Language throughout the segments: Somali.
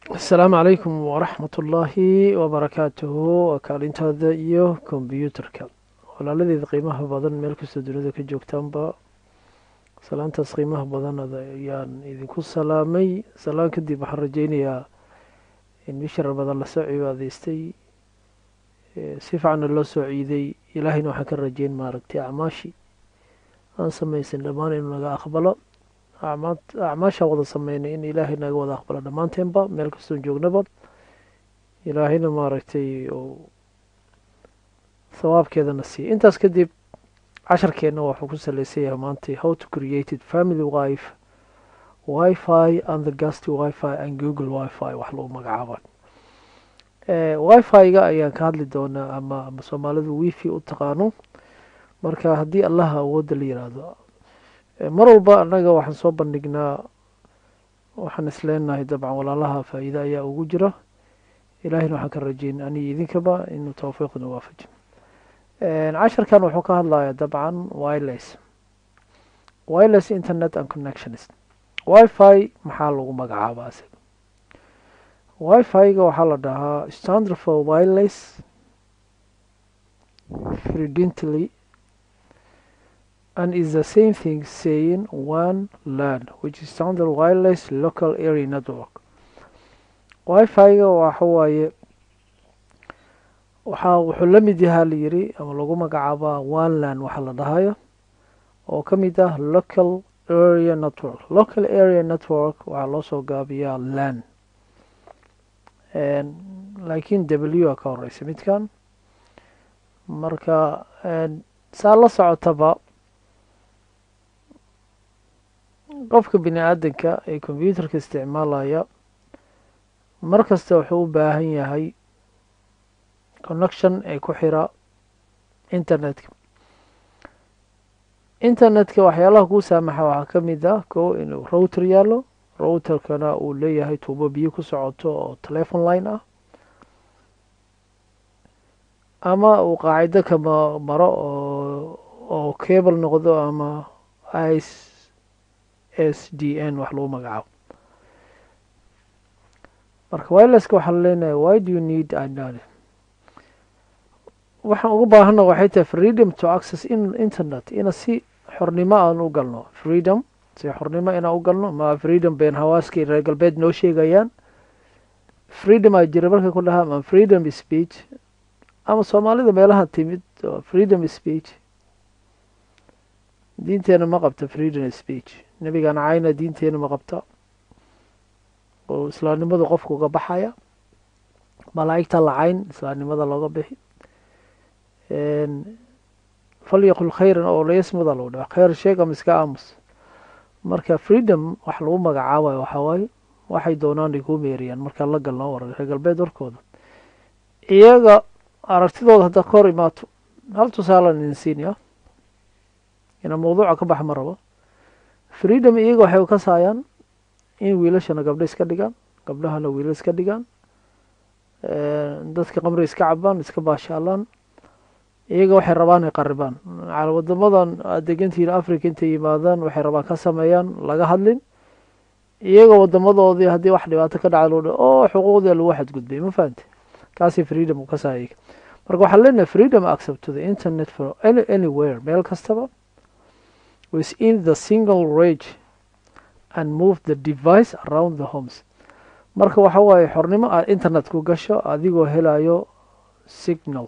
asalaamu calaykum waraxmat ullaahi wabarakaatuhu waa kaalintaada iyo kombyuutarka walaaladeeda qiimaha badan meel kastoo dunida ka joogtaanba salaantaas qiimaha badan ayaan idinku salaamay salaan kadib waxaan rajeynayaa in bishara badan lasoo cibaadaystay si fiicana loo soo ciiday ilaahayna waxaan ka rajeyn maaragtay acmaashii aan samaysan dhammaan inuu naga aqbalo acmaashaan wada sameynay in ilaahay naga wada aqbalo dhammaanteenba meel kastoon joognaba ilaahayna maaragtay uu thawaabkeedana siiya intaas kadib casharkeenna waxuu ku saleysan yahay maanta how to created family wife wifi and the gast wifi and google wifi wax lagu magacaaba wifi-ga ayaan ka hadli doonaa ama ama soomaalidu wifi u taqaano marka haddii allaha awoodda la yiraahdo mar walba annaga waxaan soo bandhignaa waxaan isleenahay dabcan walaalaha faa-iide ayaa ugu jira ilaahayna waxaan ka rajeyn aniga idinkaba inuu tawfiiqna waafaji casharkan wuxuu ka hadlayaa dabcan wireless wireless internet and connections wifi maxaa lagu magacaaba asiga wifi-ga waxaa la dhahaa standard for wireless frequently and is the same thing saying one land which is standard wireless local area network wifi-ga waxa waaye waxaa wuxuu la mid yahaa la yiri ama lagu magacaabaa one land waxa la dhahayo oo ka mid ah local area network local area network waxaa loo soo gaabiyaa land laakiin w a ka horeysa midkan marka saa la socotaba qofka bini aadanka ee combyuutarka isticmaalaya mar kasta wuxuu u baahan yahay connection ee ku xira internetka internetka waxyaalaha kuu saamaxa waxaa ka mid ah ko inuu router yaalo routerkana uu leeyahay tuubo biyo ku socoto oo telefon line ah ama uu qaacido kama maro oo oo cable noqdo ama ice s d n wax lagu magacaabo marka wirelesska waxaa leenahay why do you need idn waxaan uga baahana waxay tahay freedom to access in internet ina si xornimo aan u galno freedom si xornimo inaan u galno ma freedom been hawaaskii reer galbeed noo sheegayaan freedom aa jira markay ku dhahaa ama freedom speech ama soomaalida meelaha timid freedom speech diinteena ma qabta freedom speech nebigan cayna diinteena ma qabta oo islaamnimadu qofka uga baxaya malaa'igta la cayn islaamnimada looga bixi falyaqul khayran oo layasmuda lagu dhaha khayr sheeg ama iska aamus marka freedom wax lagu magacaabayo waxaa waaye waxay doonaan ay kuu meeriyaan markaa la galno war reer galbeed warkooda iyaga aragtidooda haddaad ka hor imaato hal tusaalan idin siinaya ina mawduuca ka bax ma rabo freedom iyaga waxay u kasaayaan in wiilashana gabdho iska dhigaan gabdhahana wiila iska dhigaan dadka qamri iska cabaan iska baashaalaan iyaga waxay rabaan ay qaribaan wadamadan aad degantihiin africa intay yimaadaan waxay rabaan ka sameeyaan laga hadlin iyaga wadamadoodii haddii wax dhibaato ka dhaca loo dha oo xuquuqdii lagu xadgudbay ma fahamte kaasi freedom u kasaa iyaga marka waxaan leenahay freedom accept to the internet for any anywhere meel kastaba within the single rage and move the device around the homes marka waxa waaye xornimo aad internet ku gasho adigoo helayo signal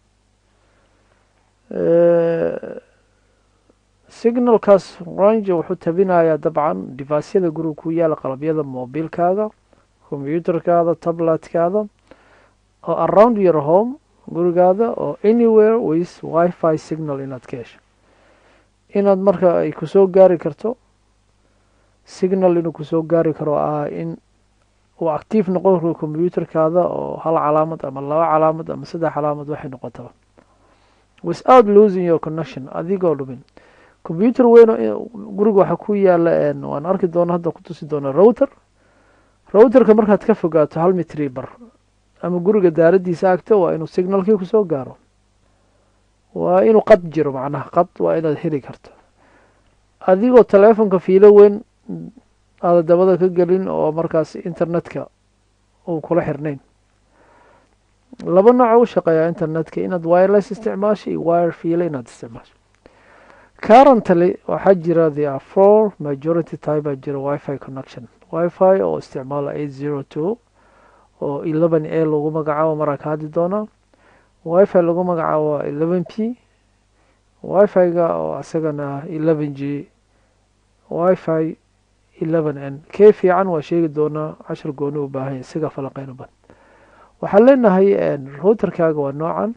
signalkaas range wuxuu tabinayaa dabcan devicyada guriga ku yaala qalabyada mobilkaaga combyuutarkaada tabletkaada oo around your home gurigaada oo anywhere with wifi signal inaad ka hesho inaad marka ay kusoo gaari karto signal inuu kusoo gaari karo ah in uu actiif noqon karo combyuutarkaada oo hal calaamad ama laba calaamad ama saddex calaamad waxay noqotaba without losing your connection adigoo dhumin combyuutar weyn guriga waxaa ku yaala waan arki doona hadda ku tusi doona router routerka markaad ka fogaato hal mitri bar ama guriga daaradiisa agto waa inuu signalkii kusoo gaaro waa inuu qad jiro macnaha qad waa inaad heli karto adigoo telefonka fiilo weyn aada dabada ka gelin oo markaas internetka uu kula xirnayn laba nooc u shaqeeyaa internetka inaad wireless isticmaasho iyo wire fiila inaad isticmaasho currently waxaa jira the are four majority type baa jira wifi connection wifi oo isticmaala eight zero two oo eleven a lagu magacaabo maraa ka hadli doonaa wifi lagu magacaabo waa eleven p wifi-ga oo isagana eleven g wifi eleven n kee fiican waa sheegi doonaa cashar gooni u baahanya isaga falaqeyno badan waxaan leenahay routerkaaga waa noocan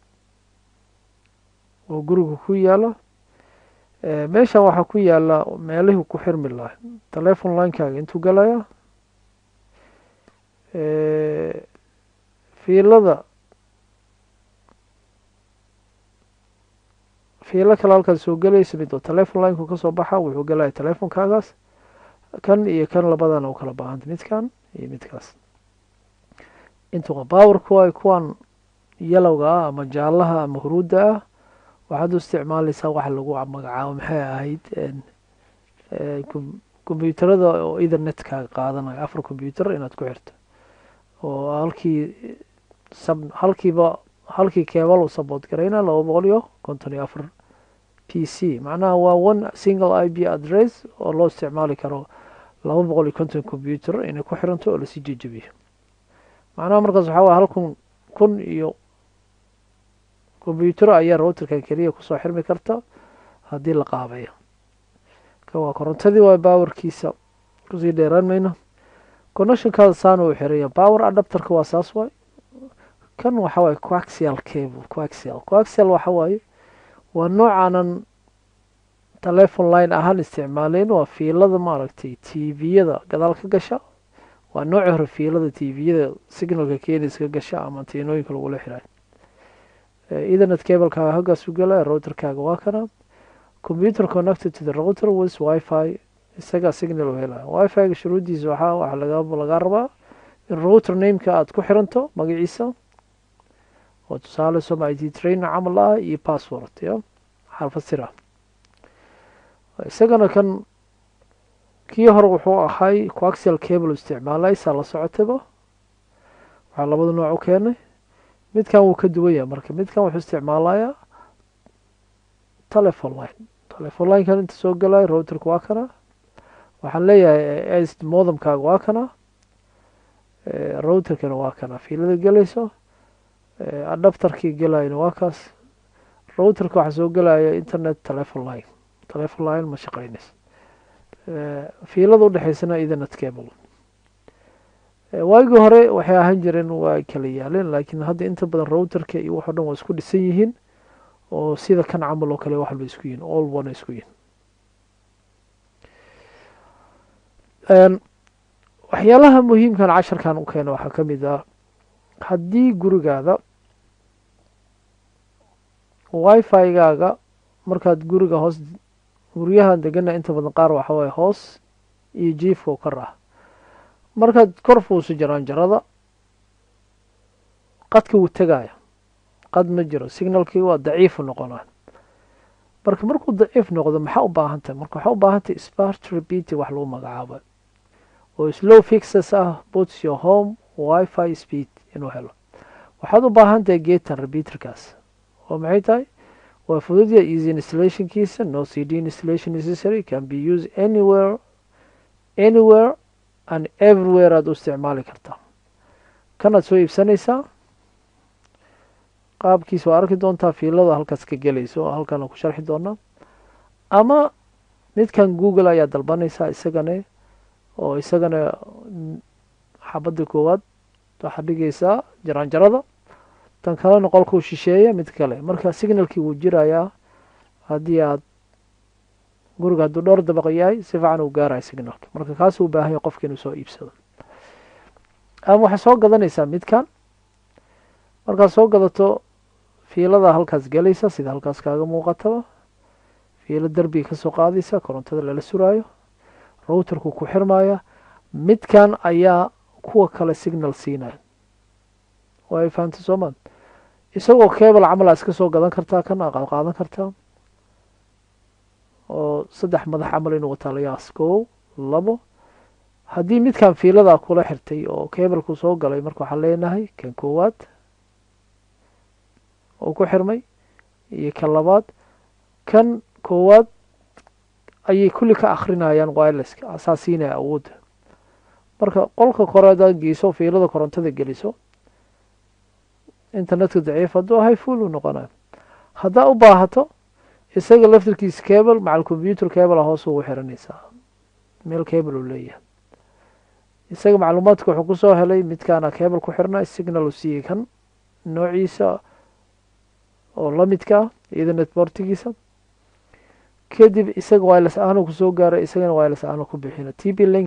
oo guriga ku yaala meeshan waxaa ku yaala meelihii ku xirmi lahay telefon linekaaga intuu galaya fiilada fiilo kale halkaad soo gelaysa mid oo telefon lineku kasoo baxa wuxuu galaya telefonkaagaas kan iyo kan labadana u kala baahanta midkan iyo midkaas intuqa powerku ay kuwan yalowga ah ama jaalaha ama huruudda ah waxaad u isticmaalaysaa waxa lagu magacaabo maxay ahayd kombyuutarada oo ethernetkaaga qaadanayo afar combyuutar inaad ku xirto oo halkii sab halkiiba halkii keebal u saboot garayna laba boqol iyo konton iyo afar p c macnaha waa one single i b address oo loo isticmaali karo laba boqol iyo konton combyuutar inay ku xiranto oo lasii jejebiyo macnaha markaas waxaa waye hal kun kun iyo combyuutar ayaa routerkan keliya kusoo xirmi karta haddii la qaabayo kan waa korontadii waa powerkiisa kusii dheeraan mayno connectionkaada saana uu xiraya power adapterka waa saas waay kan waxa waaye coaxial cable coaxial coaxial waxa waaye waa noocaanan telefon line ahaan isticmaaleyn waa fiilada maaragtay t v-yada gadaal ka gasha waa nooci hore fiilada t v-yada signalka keenis ka gasha ama tiinooyinka lagula xirayo ethernet cablekaaga haggaas u galaya routerkaaga waa kana computer connected to the router with wifi isagaa signal u helaya wifi-ga shuruuddiisa waxaa waxa laga lagaa rabaa in router nameka aada ku xiranto magaciisa oo tusaale soma i t trainer camal ah iyo password ya xarfad sir ah isagana kan kii hore wuxuu ahay coaxial cable isticmaalay saa la socotaba waxaa labada nooc u keenay midkan wuu ka duwan yahay marka midkan wuxuu isticmaalayaa telefon line telefon linekan inta soo galaya routerka waa kana waxaan leeyahay modemkaaga waa kana routerkana waa kana fiilada gelayso adapterkii gelayana waa kaas routerka waxaa soo gelaya internet telefon line telefon line ma shaqeynayso fiilada udhexeysana ethernet cable waagii hore waxay ahaan jireen waa kala yaaleen laakiin hadda inta badan routerka iyo waxo dhan waa isku dhisan yihiin oo sida kan camal oo kale wax walba isku yihin all one isku yihin waxyaalaha muhiimkan casharkan u keena waxaa ka mid ah haddii gurigaada wifi-gaaga markaad guriga hoos guryahan degana inta badan qaar waxa waaye hoos iyo jiifka u kar ah markaad kor fuuso jaraanjarada qadka wuu tegaya qad ma jiro signalkii waa daciifu noqonaa marka markuu daciif noqdo maxaa u baahan tahay marka waxaa u baahan tahay smart repeating wax lagu magacaabo oo slow fixes ah puts your home wifi speed inuu helo waxaad u baahan tahay getan repeaterkaas oo maxay tahay waa fududya easy installationkiisa no c d installation necessary can be used anywhere anywhere and everywhere aad u isticmaali kartaa kanaad soo iibsanaysaa qaabkiisa waa arki doontaa fiilada halkaas ka gelayso halkana ku sharxi doonaa ama midkan google ayaa dalbanaysaa isagane oo isagana xabadda koowaad waxaad dhigaysaa jaraanjarada tan kalena qolkuu shisheeya mid kale marka signalkii wuu jirayaa haddii aad guriga hadduu dhowr dabaq yahay si fiican uu gaaraya signalka marka kaas uu baahanya qofka inuu soo iibsado ama waxaad soo gadanaysaa midkan markaad soo gadato fiilada halkaas gelaysa sida halkaas kaaga muuqataba fiilo derbiga kasoo qaadaysa korontada lala suraayo routerku ku xirmaya midkan ayaa kuwa kale signal siinaya way fahamta soomaan isagoo cable camal aa iska soo gadan kartaa kan aa qaadan kartaa oo saddex madax camal inuu wataa layaas kow labo haddii midkan fiiladaa kula xirtay oo kebalku soo galay marka waxaan leenahay kan koowaad oo ku xirmay iyo kan labaad kan koowaad ayay kulli ka akrinayaan wireleska asaa siinaya awoodda marka qolka kore hadaad geyso fiilada korontada geliso internetka daciif hadduu ahay full uu noqonayo haddaa u baahato isaga laftirkiisa cable macal computer cable a hoos ugu xiranaysaa meel cable uu leeyahay isaga macluumaadka wuxuu kusoo helay midkaana cable ku xirnay signal uu siiyey kan noociisa oo la midka ah ethernet bortigiisa kadib isaga wireless aanu kusoo gaaray isagana wireless aanu ku bixina t b link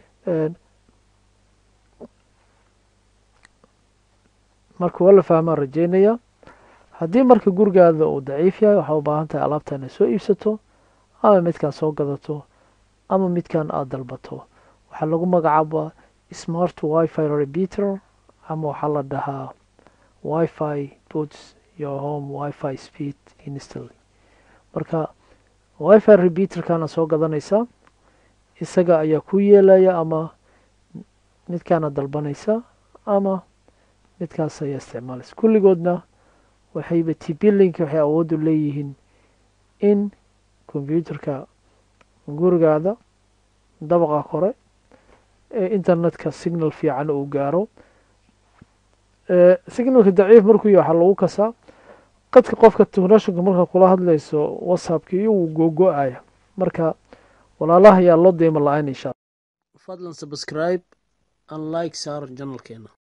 marka waa la fahmaan rajeynaya haddii marka gurigaada uu daciif yahay waxaa u baahan tahay alaabta inay soo iibsato ama midkan soo gadato ama midkan aada dalbato waxaa lagu magacaabaa smart wifi repeater ama waxaa la dhahaa wifi puts your home wifi speed instantly marka wifi repeaterkana soo gadanaysaa isaga ayaa ku yeelaya ama midkaana dalbanaysa ama midkaas ayaa isticmaalaysa kulligoodna waxayba tblink waxay awooddu leeyihiin in combyuterka gurigaada dabaqa kore ee internetka signal fiican uu gaaro signalka daciif markuu yahay waxaa lagu kasaa qadka qofka technashonka marka kula hadlayso whatsappka iyo wuu googo-aya marka walaalaha ayaa loo deyma la-ayn insha fadlan subscribe and like saar janalkeena